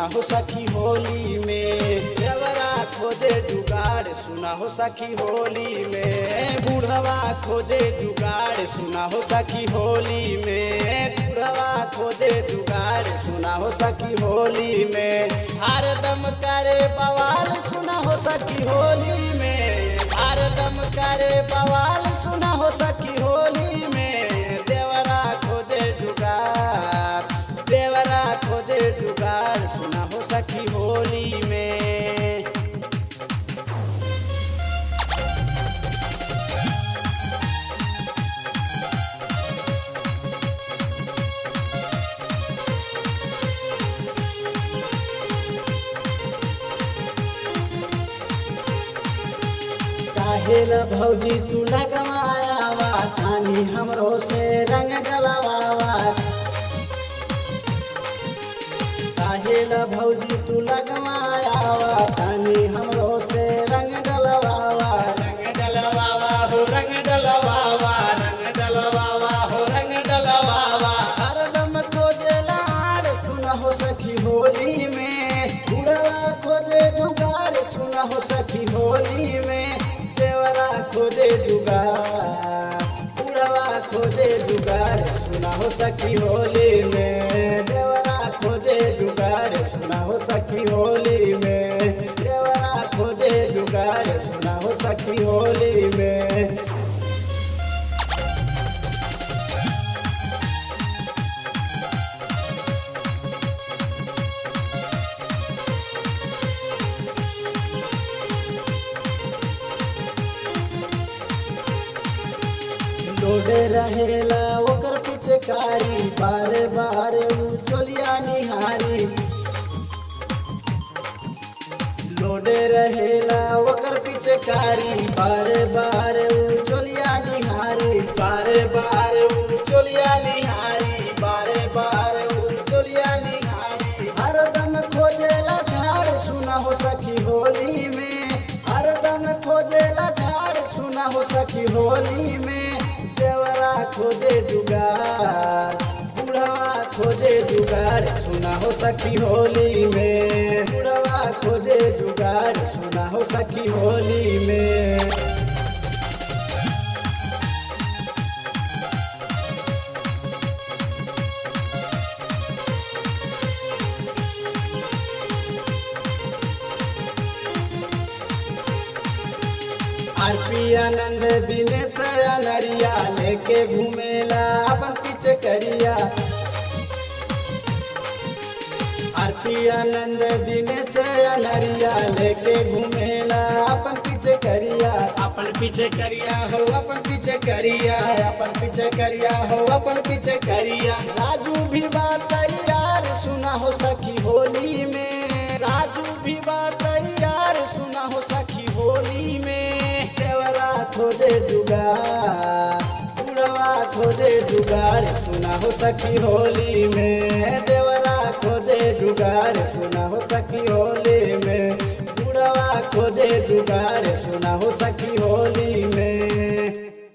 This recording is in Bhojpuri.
सुना हो सखी होली में देवरा खोजे जुगाड़ सुना हो सखी होली में बूढ़वा खोजे जुगाड़ सुना हो सखी होली में बूढ़वा खोजे जुगाड़ सुना हो सखी होली में हरदम करे बवाल सुना हो सखी होली में हरदम करे बवाल सुना हो सखी होली में देवरा खोजे जुगाड़ देवरा खोजे जुगाड़ सुना हो सखी होली में काहे न भौजी तू लगवायावा तानी हमरो से रंग डलवावा काहे न भौजी तू लगवायावा तानी हमरो से रंग डलवावा रंग डलवावा हो रंग डलवावा रंग डलवावा हो रंग डलवावा हरदम खोजे लाड़ सुना हो सखी होली में बुढ़वा खोजे जुगाड़ सुना हो सखी होली में देवरा खोजे जुगाड़ बुढ़वा खोजे जुगाड़ सुना हो सखी होली में देवरा खोजे जुगाड़ सुना हो सखी होली में देवरा खोजे जुगाड़ सुना हो सखी होली में लोडे रहेला ओकर पिचकारी बारे बारे उ चोलिया निहारी लोडे रहेला ओकर पिचकारी बारे बारे उ चोलिया निहारी बारे बारे उ चोलिया निहारी बारे बारे उ चोलिया निहारी हरदम खोजेला झाड़ सुना हो सखी होली में हरदम खोजेला झाड़ सुना हो सखी होली में देवरा खोजे जुगाड़ बुढ़वा खोजे जुगाड़ सुना हो सखी होली में बुढ़वा खोजे जुगाड़ सुना हो सखी होली में आरपी आनंद दिनेश अनरिया लेके घूमेला अपन पीछे करिया आरपी आनंद दिनेश अनरिया लेके घूमेला अपन पीछे करिया अपन पीछे करिया हो अपन पीछे करिया अपन पीछे करिया हो अपन पीछे करिया राजू भी बात यार सुना हो सखी होली में राजू भी बात यार सुना हो सखी होली में देवरा खोजे जुगाड़ बुढ़वा खोजे जुगाड़ सुना हो सखी होली में देवरा खोजे जुगाड़ सुना हो सखी होली में बुढ़वा खोजे जुगाड़ सुना हो सखी होली